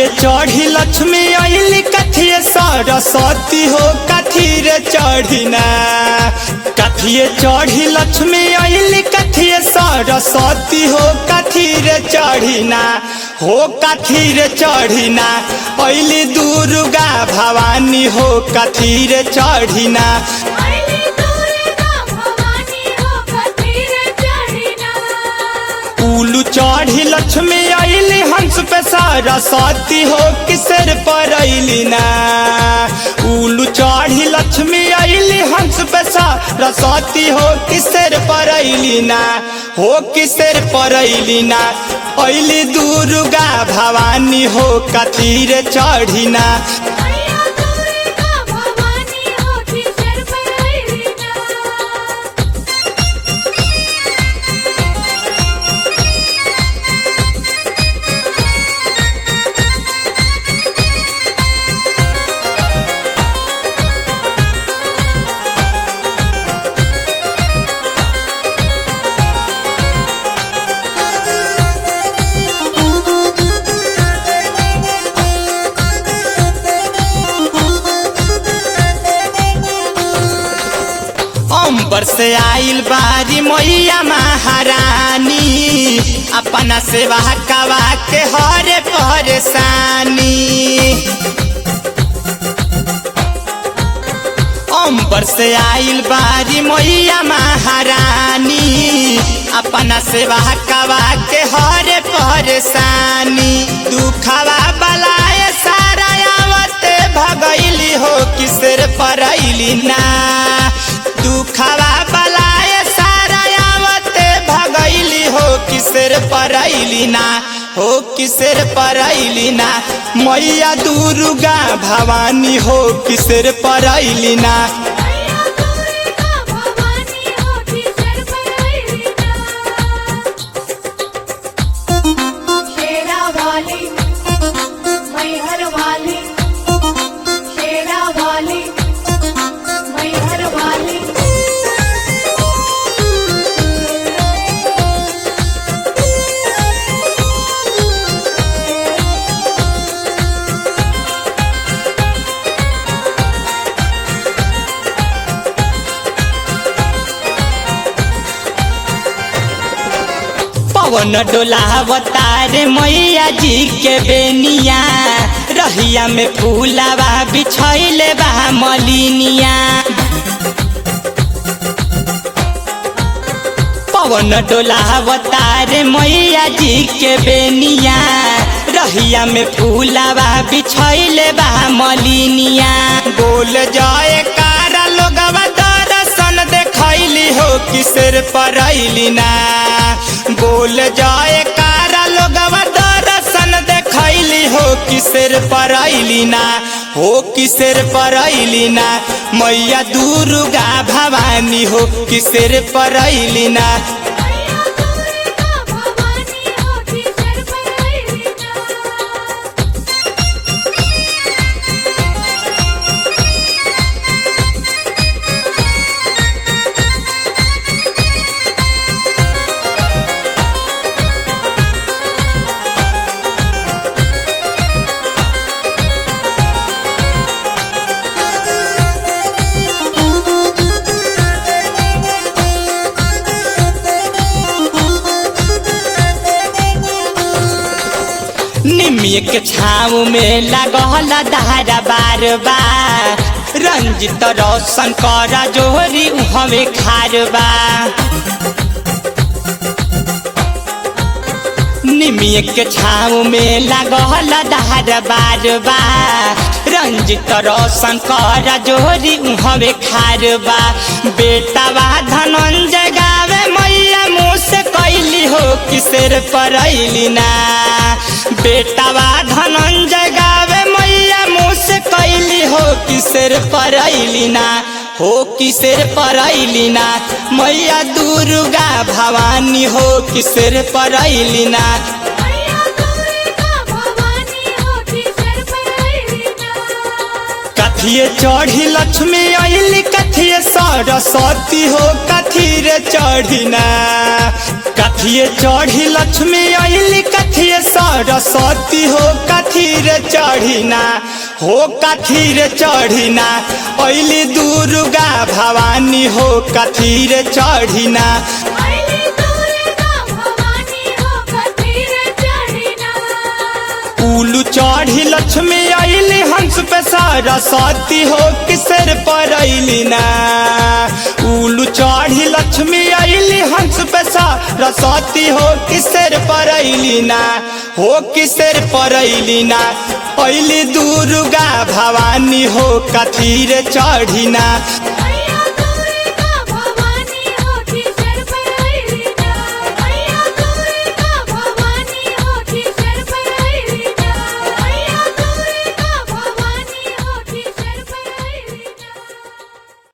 चढ़ी लक्ष्मी अली कथिए सरस्वती हो कथी रे चढ़िना कथिए चढ़ी लक्ष्मी अली कथिए सरस्वती हो कथी रे चढ़िना हो कथी रे चढ़िना अली दुर्गा भवानी हो कथी रे चढ़िना अइली दुर्गा भवानी हो कथीर चढ़िना उलू चढ़ी लक्ष्मी अली हंस पे सरस्वती हो किसर पर अली ना उलू चढ़ी लक्ष्मी अली हंस पे सरस्वती हो किसर पर अली ना हो किसर पर अली ना अली दुर्गा भवानी हो कथीर चढ़िना अइया दुर्गा भवानी हो किसर पर अइलीना अंबर से आइल बारी मैया महारानी अपना सेवा कवा के हरे परेशानी अंबर से आइल बारी मैया महारानी अपना सेवा कवा के हरे परेशानी दुखवा बलाए सारा आवते भगैली हो किसर परैली ना दुखवा बलाए सारा आवते भगैली हो किसर परैली ना हो किसर परैली ना मैया दुर्गा भवानी हो किसर परैली ना अइया दुर्गा भवानी हो किसर पर अइलीना शेरा वाली मैहर वाली शेरा वाली मैहर वाली पवन डोलावतार मैया जी के बेनिया रहिया में फूलावा बिछैले बा मलिनिया पवन डोलावतार मैया जी के बेनिया रहिया में फूलावा बिछैले बा मलिनिया बोल जाए कारा लोगवा दर्शन देखैली हो किसर परैली ना बोल जाए कारा लोगवा दर्शन देखैली हो किसर परैली ना हो किसर परैली ना मैया दुर्गा भवानी हो किसर परैली ना अइया दुर्गा भवानी हो किसर पर अइलीना निमिय के छाव में लगल धारा बार बार रंजित रोशन कर जोहरी हमें खारबा निमिय के छाव में लगल धार बार बार रंजित रोशन कर जोहरी हमें खारबा बेटावा धनंजय गावे मैया मुँह से कैली हो किसर परैली ना बेटावा धनंजय गावे मैया मुँह से कैली हो किसर परैली ना हो किसर परैली ना मैया दुर्गा भवानी हो किसर परैली ना अइया दुर्गा भवानी हो किसर पर अइलीना कथिए चढ़ी लक्ष्मी अली कथिए सरस्वती हो कथी रे चढ़िना कथिए चढ़ी लक्ष्मी अली कथिए सरस्वती हो कथी रे चढ़िना हो कथी रे चढ़िना अली दुर्गा भवानी हो कथी रे चढ़िना अइली दुर्गा भवानी हो कथीर चढ़िना उलू चढ़ी लक्ष्मी अली हंस पे सरस्वती हो किसर पर अली ना उलू चढ़ी लक्ष्मी अली हंस पे सरस्वती हो किसर पर अली ना हो किसर पर अली ना अली दुर्गा भवानी हो कथी रे चढ़िना